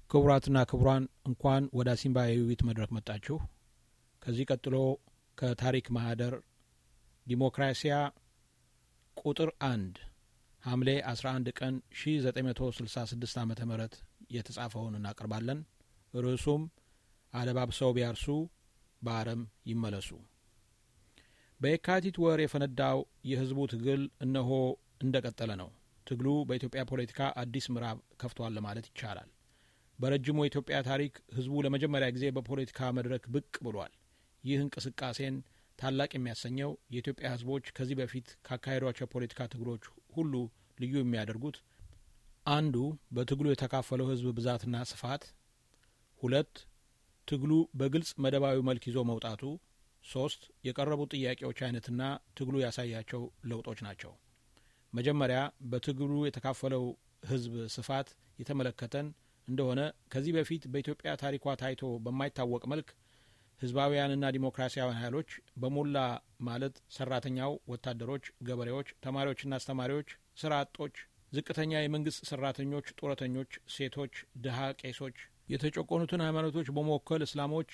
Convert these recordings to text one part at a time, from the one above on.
ክቡራትና ክቡራን እንኳን ወደ አሲምባ የውይይት መድረክ መጣችሁ። ከዚህ ቀጥሎ ከታሪክ ማህደር ዲሞክራሲያ ቁጥር አንድ ሐምሌ 11 ቀን 1966 ዓመተ ምህረት የተጻፈውን እናቀርባለን። ርዕሱም አለባብሰው ቢያርሱ በአረም ይመለሱ። በየካቲት ወር የፈነዳው የህዝቡ ትግል እነሆ እንደ ቀጠለ ነው። ትግሉ በኢትዮጵያ ፖለቲካ አዲስ ምዕራብ ከፍቷል ለማለት ይቻላል። በረጅሙ የኢትዮጵያ ታሪክ ህዝቡ ለመጀመሪያ ጊዜ በፖለቲካ መድረክ ብቅ ብሏል። ይህ እንቅስቃሴን ታላቅ የሚያሰኘው የኢትዮጵያ ህዝቦች ከዚህ በፊት ካካሄዷቸው የፖለቲካ ትግሎች ሁሉ ልዩ የሚያደርጉት አንዱ በትግሉ የተካፈለው ህዝብ ብዛትና ስፋት፣ ሁለት ትግሉ በግልጽ መደባዊ መልክ ይዞ መውጣቱ፣ ሶስት የቀረቡት ጥያቄዎች አይነትና ትግሉ ያሳያቸው ለውጦች ናቸው። መጀመሪያ በትግሉ የተካፈለው ህዝብ ስፋት የተመለከተን እንደሆነ ከዚህ በፊት በኢትዮጵያ ታሪኳ ታይቶ በማይታወቅ መልክ ህዝባውያንና ዲሞክራሲያውያን ኃይሎች በሞላ ማለት ሰራተኛው፣ ወታደሮች፣ ገበሬዎች፣ ተማሪዎችና አስተማሪዎች፣ ስራ አጦች፣ ዝቅተኛ የመንግስት ሰራተኞች፣ ጡረተኞች፣ ሴቶች፣ ድሀ፣ ቄሶች፣ የተጨቆኑትን ሃይማኖቶች በመወከል እስላሞች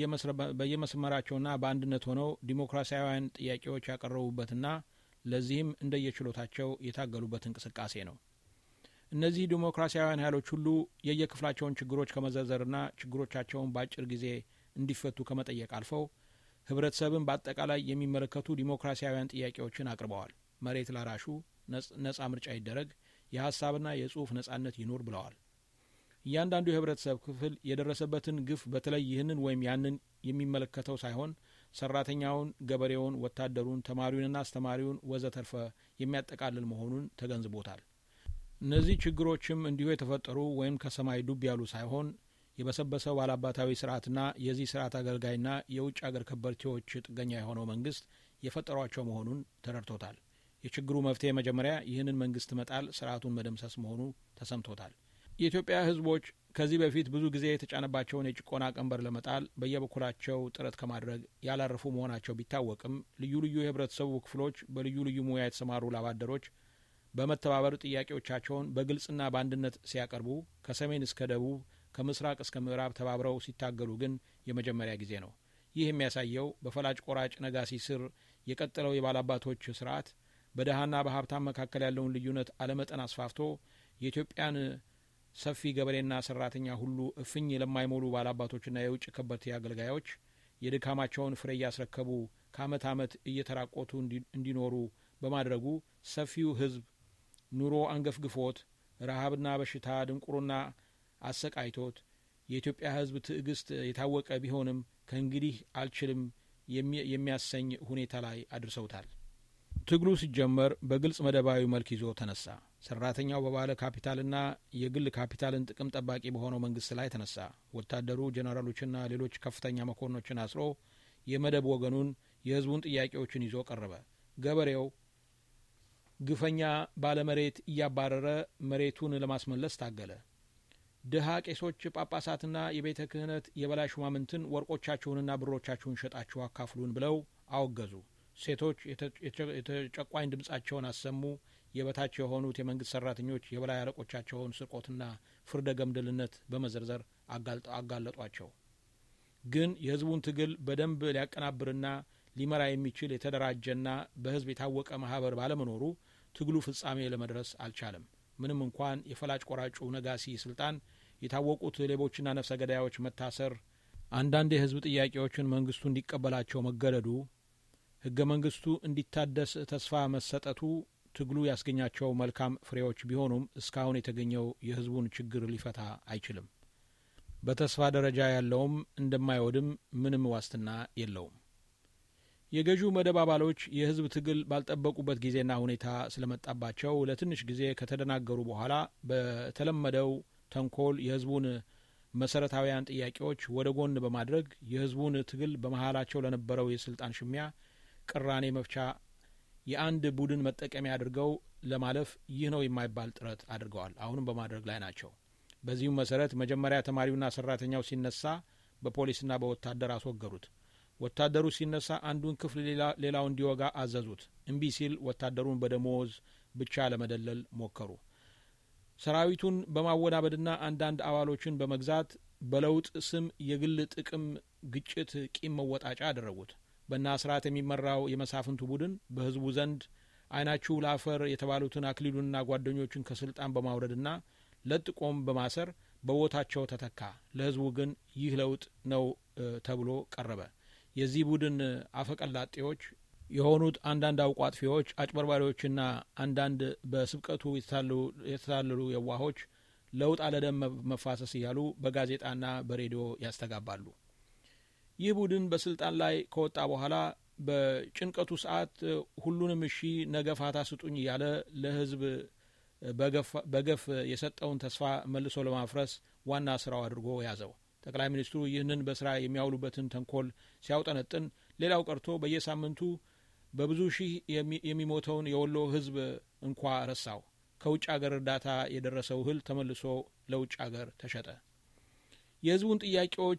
በየመስመራቸውና በአንድነት ሆነው ዲሞክራሲያውያን ጥያቄዎች ያቀረቡበትና ለዚህም እንደየችሎታቸው የታገሉበት እንቅስቃሴ ነው። እነዚህ ዲሞክራሲያውያን ኃይሎች ሁሉ የየክፍላቸውን ችግሮች ከመዘርዘርና ችግሮቻቸውን በአጭር ጊዜ እንዲፈቱ ከመጠየቅ አልፈው ህብረተሰብን በአጠቃላይ የሚመለከቱ ዲሞክራሲያውያን ጥያቄዎችን አቅርበዋል። መሬት ላራሹ ነጻ ምርጫ ይደረግ፣ የሀሳብና የጽሁፍ ነጻነት ይኑር ብለዋል። እያንዳንዱ የህብረተሰብ ክፍል የደረሰበትን ግፍ በተለይ ይህንን ወይም ያንን የሚመለከተው ሳይሆን ሰራተኛውን፣ ገበሬውን፣ ወታደሩን፣ ተማሪውንና አስተማሪውን ወዘተርፈ የሚያጠቃልል መሆኑን ተገንዝቦታል። እነዚህ ችግሮችም እንዲሁ የተፈጠሩ ወይም ከሰማይ ዱብ ያሉ ሳይሆን የበሰበሰው ባላባታዊ ስርዓትና የዚህ ስርዓት አገልጋይና የውጭ አገር ከበርቴዎች ጥገኛ የሆነው መንግስት የፈጠሯቸው መሆኑን ተረድቶታል። የችግሩ መፍትሄ መጀመሪያ ይህንን መንግስት መጣል፣ ስርዓቱን መደምሰስ መሆኑ ተሰምቶታል። የኢትዮጵያ ህዝቦች ከዚህ በፊት ብዙ ጊዜ የተጫነባቸውን የጭቆና ቀንበር ለመጣል በየበኩላቸው ጥረት ከማድረግ ያላረፉ መሆናቸው ቢታወቅም ልዩ ልዩ የህብረተሰቡ ክፍሎች በልዩ ልዩ ሙያ የተሰማሩ ላባደሮች በመተባበር ጥያቄዎቻቸውን በግልጽና በአንድነት ሲያቀርቡ ከሰሜን እስከ ደቡብ ከምስራቅ እስከ ምዕራብ ተባብረው ሲታገሉ ግን የመጀመሪያ ጊዜ ነው። ይህ የሚያሳየው በፈላጭ ቆራጭ ነጋሲ ስር የቀጠለው የባላባቶች ስርዓት በደሃና በሀብታም መካከል ያለውን ልዩነት አለመጠን አስፋፍቶ የኢትዮጵያን ሰፊ ገበሬና ሰራተኛ ሁሉ እፍኝ ለማይሞሉ ባላባቶችና የውጭ ከበርቴ አገልጋዮች የድካማቸውን ፍሬ እያስረከቡ ከአመት አመት እየተራቆቱ እንዲኖሩ በማድረጉ ሰፊው ህዝብ ኑሮ አንገፍግፎት ረሀብና በሽታ ድንቁርና አሰቃይቶት የኢትዮጵያ ህዝብ ትዕግስት የታወቀ ቢሆንም ከእንግዲህ አልችልም የሚያሰኝ ሁኔታ ላይ አድርሰውታል። ትግሉ ሲጀመር በግልጽ መደባዊ መልክ ይዞ ተነሳ። ሰራተኛው በባለ ካፒታልና የግል ካፒታልን ጥቅም ጠባቂ በሆነው መንግስት ላይ ተነሳ። ወታደሩ ጄኔራሎችና ሌሎች ከፍተኛ መኮንኖችን አስሮ የመደብ ወገኑን የህዝቡን ጥያቄዎችን ይዞ ቀረበ። ገበሬው ግፈኛ ባለመሬት እያባረረ መሬቱን ለማስመለስ ታገለ። ድሀ ቄሶች፣ ጳጳሳትና የቤተ ክህነት የበላይ ሹማምንትን ወርቆቻችሁንና ብሮቻችሁን ሸጣችሁ አካፍሉን ብለው አወገዙ። ሴቶች የተጨቋኝ ድምጻቸውን አሰሙ። የበታች የሆኑት የመንግስት ሰራተኞች የበላይ አለቆቻቸውን ስርቆትና ፍርደ ገምድልነት በመዘርዘር አጋለጧቸው። ግን የህዝቡን ትግል በደንብ ሊያቀናብርና ሊመራ የሚችል የተደራጀና በህዝብ የታወቀ ማህበር ባለመኖሩ ትግሉ ፍጻሜ ለመድረስ አልቻለም። ምንም እንኳን የፈላጭ ቆራጩ ነጋሲ ስልጣን፣ የታወቁት ሌቦችና ነፍሰ ገዳዮች መታሰር፣ አንዳንድ የህዝብ ጥያቄዎችን መንግስቱ እንዲቀበላቸው መገደዱ፣ ህገ መንግስቱ እንዲታደስ ተስፋ መሰጠቱ ትግሉ ያስገኛቸው መልካም ፍሬዎች ቢሆኑም እስካሁን የተገኘው የህዝቡን ችግር ሊፈታ አይችልም። በተስፋ ደረጃ ያለውም እንደማይወድም ምንም ዋስትና የለውም። የገዢው መደብ አባሎች የህዝብ ትግል ባልጠበቁበት ጊዜና ሁኔታ ስለመጣባቸው ለትንሽ ጊዜ ከተደናገሩ በኋላ በተለመደው ተንኮል የህዝቡን መሰረታዊያን ጥያቄዎች ወደ ጎን በማድረግ የህዝቡን ትግል በመሀላቸው ለነበረው የስልጣን ሽሚያ ቅራኔ መፍቻ የአንድ ቡድን መጠቀሚያ አድርገው ለማለፍ ይህ ነው የማይባል ጥረት አድርገዋል። አሁንም በማድረግ ላይ ናቸው። በዚሁም መሰረት መጀመሪያ ተማሪውና ሰራተኛው ሲነሳ በፖሊስና በወታደር አስወገዱት። ወታደሩ ሲነሳ አንዱን ክፍል ሌላው እንዲወጋ አዘዙት። እምቢ ሲል ወታደሩን በደሞዝ ብቻ ለመደለል ሞከሩ። ሰራዊቱን በማወናበድና አንዳንድ አባሎችን በመግዛት በለውጥ ስም የግል ጥቅም ግጭት ቂም መወጣጫ አደረጉት። በእነ አስራት የሚመራው የመሳፍንቱ ቡድን በህዝቡ ዘንድ አይናችሁ ለአፈር የተባሉትን አክሊሉንና ጓደኞቹን ከስልጣን በማውረድና ለጥቆም በማሰር በቦታቸው ተተካ። ለህዝቡ ግን ይህ ለውጥ ነው ተብሎ ቀረበ። የዚህ ቡድን አፈቀላጤዎች የሆኑት አንዳንድ አውቆ አጥፊዎች፣ አጭበርባሪዎችና አንዳንድ በስብቀቱ የተታለሉ የዋሆች ለውጥ አለደም መፋሰስ እያሉ በጋዜጣና በሬዲዮ ያስተጋባሉ። ይህ ቡድን በስልጣን ላይ ከወጣ በኋላ በጭንቀቱ ሰዓት ሁሉንም እሺ ነገ ፋታ ስጡኝ እያለ ለህዝብ በገፍ የሰጠውን ተስፋ መልሶ ለማፍረስ ዋና ስራው አድርጎ ያዘው። ጠቅላይ ሚኒስትሩ ይህንን በስራ የሚያውሉበትን ተንኮል ሲያውጠነጥን ሌላው ቀርቶ በየሳምንቱ በብዙ ሺህ የሚሞተውን የወሎ ህዝብ እንኳ ረሳው። ከውጭ አገር እርዳታ የደረሰው እህል ተመልሶ ለውጭ አገር ተሸጠ። የህዝቡን ጥያቄዎች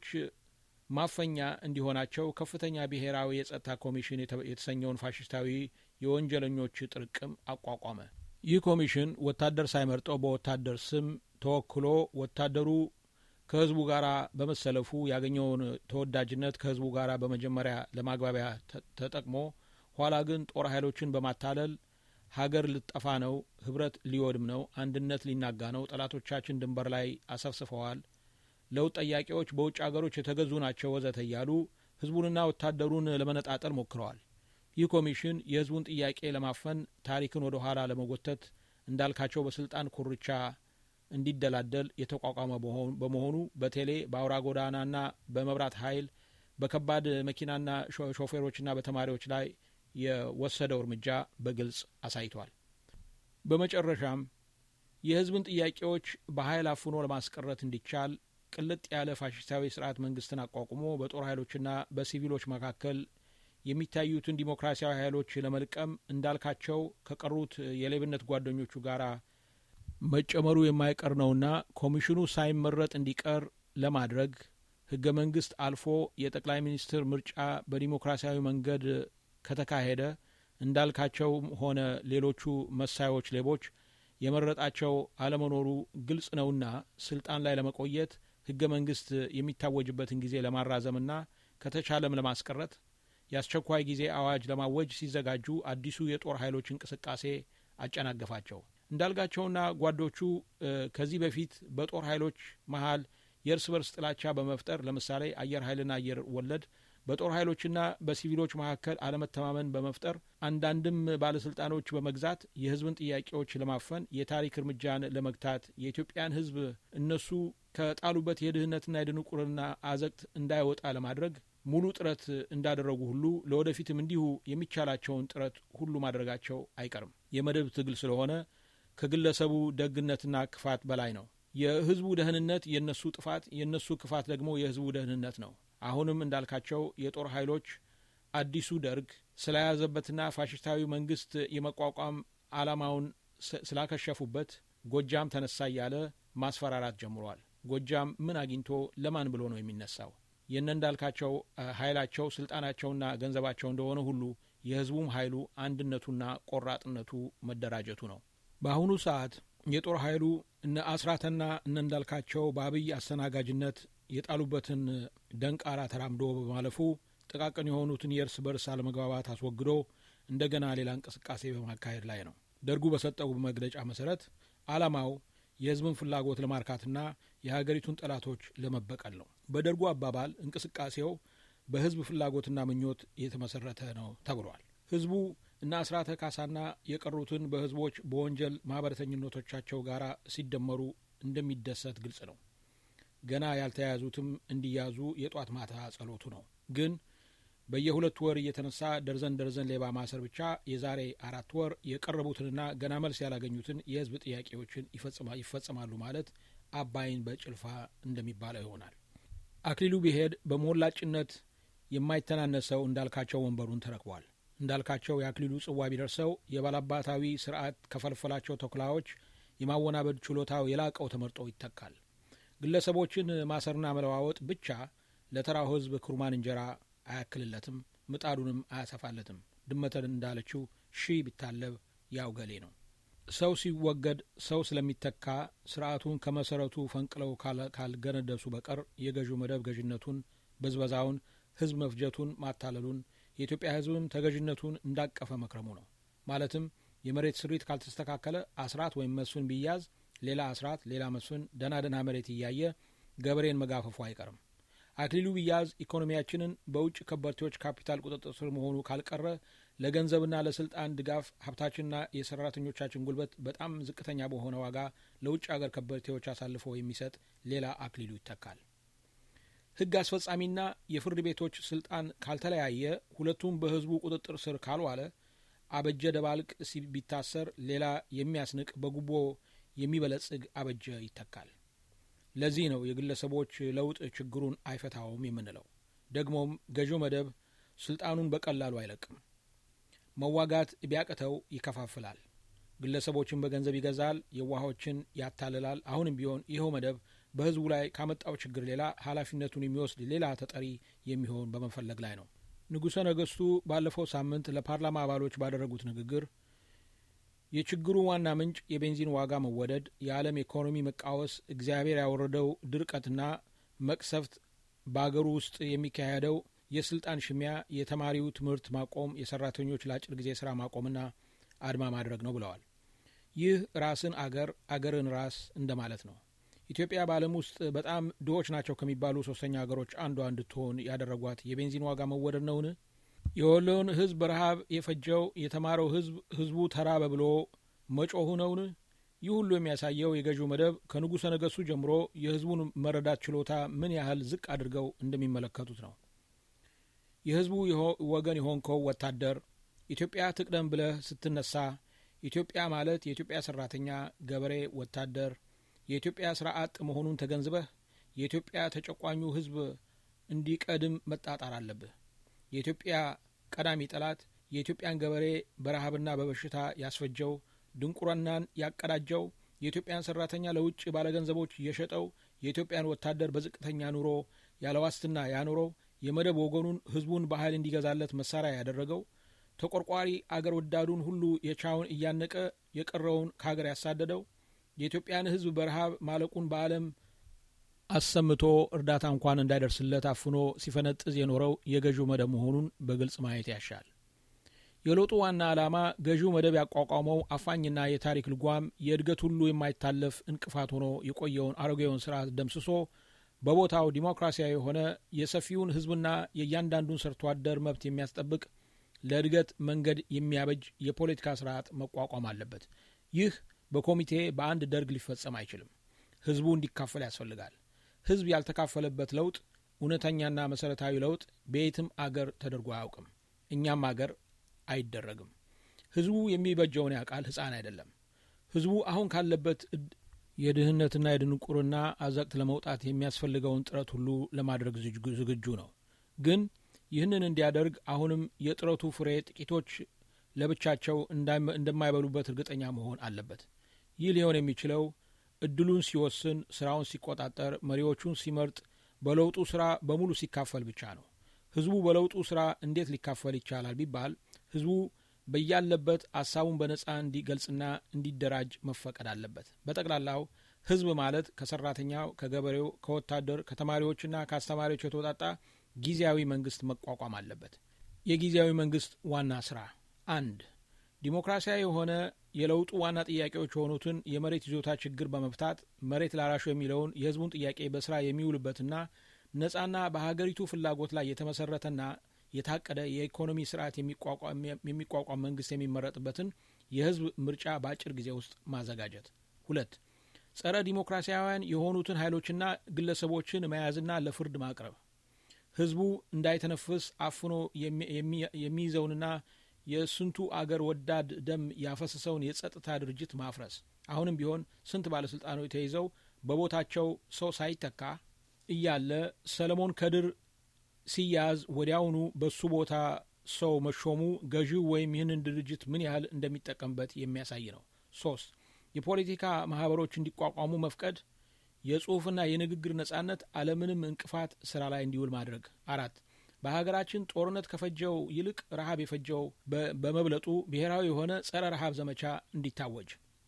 ማፈኛ እንዲሆናቸው ከፍተኛ ብሔራዊ የጸጥታ ኮሚሽን የተሰኘውን ፋሽስታዊ የወንጀለኞች ጥርቅም አቋቋመ። ይህ ኮሚሽን ወታደር ሳይመርጠው በወታደር ስም ተወክሎ ወታደሩ ከህዝቡ ጋር በመሰለፉ ያገኘውን ተወዳጅነት ከህዝቡ ጋር በመጀመሪያ ለማግባቢያ ተጠቅሞ ኋላ ግን ጦር ኃይሎችን በማታለል ሀገር ልጠፋ ነው፣ ህብረት ሊወድም ነው፣ አንድነት ሊናጋ ነው፣ ጠላቶቻችን ድንበር ላይ አሰፍስፈዋል፣ ለውጥ ጠያቂዎች በውጭ አገሮች የተገዙ ናቸው፣ ወዘተ እያሉ ህዝቡንና ወታደሩን ለመነጣጠል ሞክረዋል። ይህ ኮሚሽን የህዝቡን ጥያቄ ለማፈን ታሪክን ወደ ኋላ ለመጎተት እንዳልካቸው በስልጣን ኮርቻ እንዲደላደል የተቋቋመ በመሆኑ በቴሌ በአውራ ጎዳናና በመብራት ኃይል በከባድ መኪናና ሾፌሮችና በተማሪዎች ላይ የወሰደው እርምጃ በግልጽ አሳይቷል። በመጨረሻም የህዝብን ጥያቄዎች በኃይል አፍኖ ለማስቀረት እንዲቻል ቅልጥ ያለ ፋሽስታዊ ስርዓት መንግስትን አቋቁሞ በጦር ኃይሎችና በሲቪሎች መካከል የሚታዩትን ዲሞክራሲያዊ ኃይሎች ለመልቀም እንዳልካቸው ከቀሩት የሌብነት ጓደኞቹ ጋር መጨመሩ የማይቀር ነውና ኮሚሽኑ ሳይመረጥ እንዲቀር ለማድረግ ህገ መንግስት አልፎ የጠቅላይ ሚኒስትር ምርጫ በዲሞክራሲያዊ መንገድ ከተካሄደ እንዳልካቸውም ሆነ ሌሎቹ መሳዮች ሌቦች የመረጣቸው አለመኖሩ ግልጽ ነውና ስልጣን ላይ ለመቆየት ህገ መንግስት የሚታወጅበትን ጊዜ ለማራዘምና ከተቻለም ለማስቀረት የአስቸኳይ ጊዜ አዋጅ ለማወጅ ሲዘጋጁ አዲሱ የጦር ኃይሎች እንቅስቃሴ አጨናገፋቸው። እንዳልጋቸውና ጓዶቹ ከዚህ በፊት በጦር ኃይሎች መሀል የእርስ በርስ ጥላቻ በመፍጠር ለምሳሌ አየር ኃይልና አየር ወለድ በጦር ኃይሎችና በሲቪሎች መካከል አለመተማመን በመፍጠር አንዳንድም ባለስልጣኖች በመግዛት የህዝብን ጥያቄዎች ለማፈን የታሪክ እርምጃን ለመግታት የኢትዮጵያን ህዝብ እነሱ ከጣሉበት የድህነትና የድንቁርና አዘቅት እንዳይወጣ ለማድረግ ሙሉ ጥረት እንዳደረጉ ሁሉ ለወደፊትም እንዲሁ የሚቻላቸውን ጥረት ሁሉ ማድረጋቸው አይቀርም። የመደብ ትግል ስለሆነ ከግለሰቡ ደግነትና ክፋት በላይ ነው። የህዝቡ ደህንነት የእነሱ ጥፋት፣ የእነሱ ክፋት ደግሞ የህዝቡ ደህንነት ነው። አሁንም እንዳልካቸው የጦር ኃይሎች አዲሱ ደርግ ስለያዘበትና ፋሽስታዊ መንግስት የመቋቋም አላማውን ስላከሸፉበት ጎጃም ተነሳ እያለ ማስፈራራት ጀምሯል። ጎጃም ምን አግኝቶ ለማን ብሎ ነው የሚነሳው? የነ እንዳልካቸው ኃይላቸው ስልጣናቸውና ገንዘባቸው እንደሆነ ሁሉ የህዝቡም ኃይሉ አንድነቱና ቆራጥነቱ መደራጀቱ ነው። በአሁኑ ሰዓት የጦር ኃይሉ እነ አስራተና እነ እንዳልካቸው በአብይ አስተናጋጅነት የጣሉበትን ደንቃራ ተራምዶ በማለፉ ጥቃቅን የሆኑትን የእርስ በርስ አለመግባባት አስወግዶ እንደገና ሌላ እንቅስቃሴ በማካሄድ ላይ ነው። ደርጉ በሰጠው መግለጫ መሰረት አላማው የህዝብን ፍላጎት ለማርካትና የሀገሪቱን ጠላቶች ለመበቀል ነው። በደርጉ አባባል እንቅስቃሴው በህዝብ ፍላጎትና ምኞት የተመሰረተ ነው ተብሏል። ህዝቡ እነ አስራተ ካሳና የቀሩትን በህዝቦች በወንጀል ማህበረተኝነቶቻቸው ጋር ሲደመሩ እንደሚደሰት ግልጽ ነው። ገና ያልተያያዙትም እንዲያዙ የጧት ማታ ጸሎቱ ነው። ግን በየሁለት ወር እየተነሳ ደርዘን ደርዘን ሌባ ማሰር ብቻ የዛሬ አራት ወር የቀረቡትንና ገና መልስ ያላገኙትን የህዝብ ጥያቄዎችን ይፈጽማሉ ማለት አባይን በጭልፋ እንደሚባለው ይሆናል። አክሊሉ ቢሄድ በሞላጭነት የማይተናነሰው እንዳልካቸው ወንበሩን ተረክቧል። እንዳልካቸው የአክሊሉ ጽዋ ቢደርሰው የባላባታዊ ስርዓት ከፈልፈላቸው ተኩላዎች የማወናበድ ችሎታው የላቀው ተመርጦ ይተካል። ግለሰቦችን ማሰርና መለዋወጥ ብቻ ለተራው ህዝብ ኩርማን እንጀራ አያክልለትም፣ ምጣዱንም አያሰፋለትም። ድመተን እንዳለችው ሺህ ቢታለብ ያው ገሌ ነው። ሰው ሲወገድ ሰው ስለሚተካ ስርዓቱን ከመሰረቱ ፈንቅለው ካልገነደሱ በቀር የገዢው መደብ ገዥነቱን፣ ብዝበዛውን፣ ህዝብ መፍጀቱን፣ ማታለሉን የኢትዮጵያ ህዝብም ተገዥነቱን እንዳቀፈ መክረሙ ነው። ማለትም የመሬት ስሪት ካልተስተካከለ አስራት ወይም መስፍን ቢያዝ ሌላ አስራት ሌላ መስፍን ደህና ደህና መሬት እያየ ገበሬን መጋፈፉ አይቀርም። አክሊሉ ቢያዝ ኢኮኖሚያችንን በውጭ ከበርቴዎች ካፒታል ቁጥጥር ስር መሆኑ ካልቀረ ለገንዘብና ለስልጣን ድጋፍ ሀብታችንና የሰራተኞቻችን ጉልበት በጣም ዝቅተኛ በሆነ ዋጋ ለውጭ አገር ከበርቴዎች አሳልፎ የሚሰጥ ሌላ አክሊሉ ይተካል። ህግ አስፈጻሚና የፍርድ ቤቶች ስልጣን ካልተለያየ ሁለቱም በህዝቡ ቁጥጥር ስር ካልዋለ አበጀ ደባልቅ ቢታሰር ሌላ የሚያስንቅ በጉቦ የሚበለጽግ አበጀ ይተካል። ለዚህ ነው የግለሰቦች ለውጥ ችግሩን አይፈታውም የምንለው። ደግሞም ገዢው መደብ ስልጣኑን በቀላሉ አይለቅም። መዋጋት ቢያቅተው ይከፋፍላል። ግለሰቦችን በገንዘብ ይገዛል፣ የዋሆችን ያታልላል። አሁንም ቢሆን ይኸው መደብ በህዝቡ ላይ ካመጣው ችግር ሌላ ኃላፊነቱን የሚወስድ ሌላ ተጠሪ የሚሆን በመፈለግ ላይ ነው። ንጉሠ ነገስቱ ባለፈው ሳምንት ለፓርላማ አባሎች ባደረጉት ንግግር የችግሩ ዋና ምንጭ የቤንዚን ዋጋ መወደድ፣ የዓለም ኢኮኖሚ መቃወስ፣ እግዚአብሔር ያወረደው ድርቀትና መቅሰፍት፣ በአገሩ ውስጥ የሚካሄደው የስልጣን ሽሚያ፣ የተማሪው ትምህርት ማቆም፣ የሰራተኞች ለአጭር ጊዜ ስራ ማቆምና አድማ ማድረግ ነው ብለዋል። ይህ ራስን አገር አገርን ራስ እንደማለት ነው። ኢትዮጵያ በዓለም ውስጥ በጣም ድሆች ናቸው ከሚባሉ ሶስተኛ ሀገሮች አንዷ እንድትሆን ያደረጓት የቤንዚን ዋጋ መወደድ ነውን? የወሎውን ህዝብ በረሃብ የፈጀው የተማረው ህዝብ ህዝቡ ተራበ ብሎ መጮሁ ነውን? ይህ ሁሉ የሚያሳየው የገዢው መደብ ከንጉሠ ነገሥቱ ጀምሮ የህዝቡን መረዳት ችሎታ ምን ያህል ዝቅ አድርገው እንደሚመለከቱት ነው። የህዝቡ ወገን የሆንከው ወታደር ኢትዮጵያ ትቅደም ብለህ ስትነሳ ኢትዮጵያ ማለት የኢትዮጵያ ሰራተኛ፣ ገበሬ፣ ወታደር የኢትዮጵያ ስራ አጥ መሆኑን ተገንዝበህ የኢትዮጵያ ተጨቋኙ ህዝብ እንዲቀድም መጣጣር አለብህ። የኢትዮጵያ ቀዳሚ ጠላት የኢትዮጵያን ገበሬ በረሃብና በበሽታ ያስፈጀው፣ ድንቁርናን ያቀዳጀው፣ የኢትዮጵያን ሰራተኛ ለውጭ ባለገንዘቦች የሸጠው፣ የኢትዮጵያን ወታደር በዝቅተኛ ኑሮ ያለ ዋስትና ያኖረው፣ የመደብ ወገኑን ህዝቡን በኃይል እንዲገዛለት መሳሪያ ያደረገው፣ ተቆርቋሪ አገር ወዳዱን ሁሉ የቻውን እያነቀ የቀረውን ከሀገር ያሳደደው የኢትዮጵያን ህዝብ በረሃብ ማለቁን በዓለም አሰምቶ እርዳታ እንኳን እንዳይደርስለት አፍኖ ሲፈነጥዝ የኖረው የገዢው መደብ መሆኑን በግልጽ ማየት ያሻል። የለውጡ ዋና ዓላማ ገዢው መደብ ያቋቋመው አፋኝና የታሪክ ልጓም የእድገት ሁሉ የማይታለፍ እንቅፋት ሆኖ የቆየውን አሮጌውን ስርዓት ደምስሶ በቦታው ዲሞክራሲያዊ የሆነ የሰፊውን ህዝብና የእያንዳንዱን ሰርቶ አደር መብት የሚያስጠብቅ ለእድገት መንገድ የሚያበጅ የፖለቲካ ስርዓት መቋቋም አለበት። ይህ በኮሚቴ በአንድ ደርግ ሊፈጸም አይችልም። ህዝቡ እንዲካፈል ያስፈልጋል። ህዝብ ያልተካፈለበት ለውጥ እውነተኛና መሰረታዊ ለውጥ በየትም አገር ተደርጎ አያውቅም። እኛም አገር አይደረግም። ህዝቡ የሚበጀውን ያውቃል፣ ህፃን አይደለም። ህዝቡ አሁን ካለበት የድህነትና የድንቁርና አዘቅት ለመውጣት የሚያስፈልገውን ጥረት ሁሉ ለማድረግ ዝግጁ ነው። ግን ይህንን እንዲያደርግ አሁንም የጥረቱ ፍሬ ጥቂቶች ለብቻቸው እንደማይበሉበት እርግጠኛ መሆን አለበት። ይህ ሊሆን የሚችለው እድሉን ሲወስን፣ ስራውን ሲቆጣጠር፣ መሪዎቹን ሲመርጥ፣ በለውጡ ስራ በሙሉ ሲካፈል ብቻ ነው። ህዝቡ በለውጡ ስራ እንዴት ሊካፈል ይቻላል ቢባል ህዝቡ በያለበት ሀሳቡን በነጻ እንዲገልጽና እንዲደራጅ መፈቀድ አለበት። በጠቅላላው ህዝብ ማለት ከሰራተኛው፣ ከገበሬው፣ ከወታደር፣ ከተማሪዎችና ከአስተማሪዎች የተውጣጣ ጊዜያዊ መንግስት መቋቋም አለበት። የጊዜያዊ መንግስት ዋና ስራ አንድ ዲሞክራሲያዊ የሆነ የለውጡ ዋና ጥያቄዎች የሆኑትን የመሬት ይዞታ ችግር በመፍታት መሬት ላራሹ የሚለውን የህዝቡን ጥያቄ በስራ የሚውልበትና ነጻና በሀገሪቱ ፍላጎት ላይ የተመሰረተና የታቀደ የኢኮኖሚ ስርዓት የሚቋቋም መንግስት የሚመረጥበትን የህዝብ ምርጫ በአጭር ጊዜ ውስጥ ማዘጋጀት። ሁለት ጸረ ዲሞክራሲያውያን የሆኑትን ኃይሎችና ግለሰቦችን መያዝና ለፍርድ ማቅረብ። ህዝቡ እንዳይተነፍስ አፍኖ የሚይዘውንና የስንቱ አገር ወዳድ ደም ያፈሰሰውን የጸጥታ ድርጅት ማፍረስ። አሁንም ቢሆን ስንት ባለስልጣኖች ተይዘው በቦታቸው ሰው ሳይተካ እያለ ሰለሞን ከድር ሲያዝ ወዲያውኑ በሱ ቦታ ሰው መሾሙ ገዢው ወይም ይህንን ድርጅት ምን ያህል እንደሚጠቀምበት የሚያሳይ ነው። ሶስት የፖለቲካ ማህበሮች እንዲቋቋሙ መፍቀድ፣ የጽሁፍና የንግግር ነጻነት አለምንም እንቅፋት ስራ ላይ እንዲውል ማድረግ። አራት በሀገራችን ጦርነት ከፈጀው ይልቅ ረሃብ የፈጀው በመብለጡ ብሔራዊ የሆነ ጸረ ረሃብ ዘመቻ እንዲታወጅ።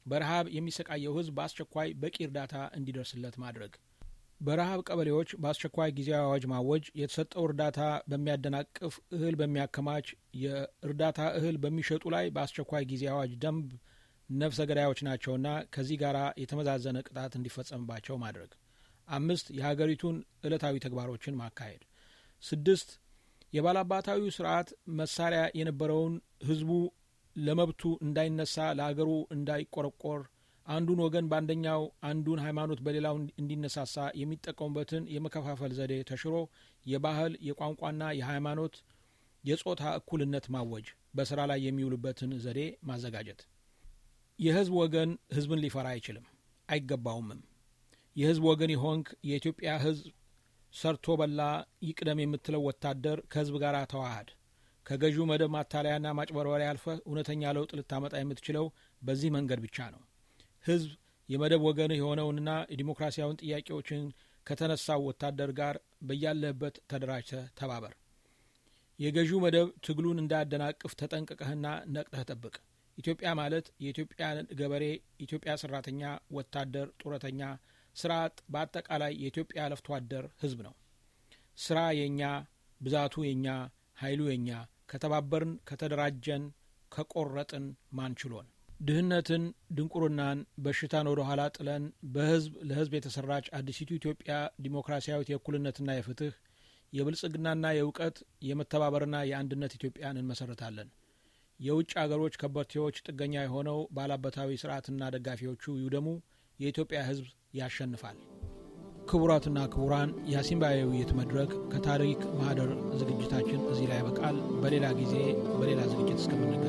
በረሃብ የሚሰቃየው ህዝብ በአስቸኳይ በቂ እርዳታ እንዲደርስለት ማድረግ፣ በረሃብ ቀበሌዎች በአስቸኳይ ጊዜያዊ አዋጅ ማወጅ፣ የተሰጠው እርዳታ በሚያደናቅፍ እህል በሚያከማች የእርዳታ እህል በሚሸጡ ላይ በአስቸኳይ ጊዜ አዋጅ ደንብ ነፍሰ ገዳዮች ናቸውና ከዚህ ጋር የተመዛዘነ ቅጣት እንዲፈጸምባቸው ማድረግ። አምስት የሀገሪቱን ዕለታዊ ተግባሮችን ማካሄድ። ስድስት የባላባታዊ ስርዓት መሳሪያ የነበረውን ህዝቡ ለመብቱ እንዳይነሳ ለአገሩ እንዳይቆረቆር አንዱን ወገን በአንደኛው አንዱን ሃይማኖት በሌላው እንዲነሳሳ የሚጠቀሙበትን የመከፋፈል ዘዴ ተሽሮ የባህል የቋንቋና የሃይማኖት የጾታ እኩልነት ማወጅ በስራ ላይ የሚውልበትን ዘዴ ማዘጋጀት። የህዝብ ወገን ህዝብን ሊፈራ አይችልም፣ አይገባውምም። የህዝብ ወገን የሆንክ የኢትዮጵያ ህዝብ ሰርቶ በላ ይቅደም የምትለው ወታደር ከህዝብ ጋር ተዋሃድ። ከገዢው መደብ ማታለያና ማጭበርበሪያ ያልፈህ እውነተኛ ለውጥ ልታመጣ የምትችለው በዚህ መንገድ ብቻ ነው። ህዝብ የመደብ ወገን የሆነውንና የዲሞክራሲያውን ጥያቄዎችን ከተነሳው ወታደር ጋር በያለህበት ተደራጅተህ ተባበር። የገዢው መደብ ትግሉን እንዳያደናቅፍ ተጠንቅቀህና ነቅተህ ጠብቅ። ኢትዮጵያ ማለት የኢትዮጵያ ገበሬ፣ ኢትዮጵያ ሰራተኛ፣ ወታደር፣ ጡረተኛ፣ ስራ አጥ፣ በአጠቃላይ የኢትዮጵያ ለፍቶ አደር ህዝብ ነው። ስራ የእኛ፣ ብዛቱ የእኛ፣ ኃይሉ የእኛ፣ ከተባበርን፣ ከተደራጀን፣ ከቆረጥን ማንችሎን ድህነትን፣ ድንቁርናን፣ በሽታን ወደ ኋላ ጥለን በህዝብ ለህዝብ የተሰራች አዲሲቱ ኢትዮጵያ ዲሞክራሲያዊት የእኩልነትና የፍትህ የብልጽግናና የእውቀት የመተባበርና የአንድነት ኢትዮጵያን እንመሰረታለን። የውጭ አገሮች ከበርቴዎች ጥገኛ የሆነው ባላበታዊ ስርዓትና ደጋፊዎቹ ይውደሙ። የኢትዮጵያ ህዝብ ያሸንፋል። ክቡራትና ክቡራን የአሲምባ የውይይት መድረክ ከታሪክ ማህደር ዝግጅታችን እዚህ ላይ ያበቃል። በሌላ ጊዜ በሌላ ዝግጅት እስከምንገናኝ